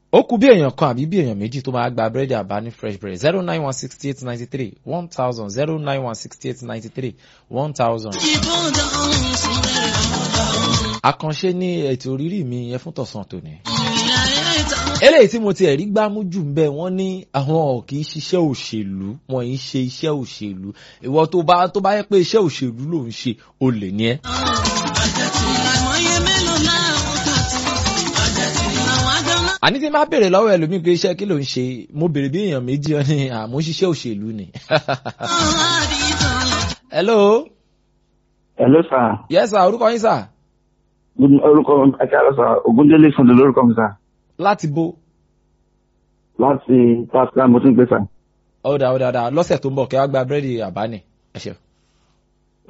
ó kú bí èèyàn kan àbí bí èèyàn méjì tó máa gba búrẹ́dì àbá ní fresh bread zero nine one sixty eight ninety three one thousand zero nine one sixty eight ninety three one thousand. àkànṣe ní ètò orírí mi yẹn fún tọ̀sán tòní. eléyìí tí mo ti ẹ̀rí gbámú jù ń bẹ̀ wọ́n ní àwọn ò kì í ṣiṣẹ́ òṣèlú wọn ì í ṣe iṣẹ́ òṣèlú ìwọ tó bá tó bá yẹ pé iṣẹ́ òṣèlú ló ń ṣe olè ní ẹ́. àní tí n bá béèrè lọ́wọ́ ẹlòmíì pé iṣẹ́ kí ló ń ṣe mo béèrè bí èèyàn méjì ọ ní àmọ́ ṣiṣẹ́ òṣèlú ni. hello. hello sir. yes sir orúkọ yín sir. orúkọ akẹ́rọ sir Ògúndélé Fúndé lórúkọ mi sir. láti bo. láti pásítọ̀ mo tún gbé sir. ọ̀dà ọ̀dà ọ̀dà lọ́sẹ̀ tó ń bọ̀ kẹ́ wá gba búrẹ́dì àbá ni ẹ ṣeun.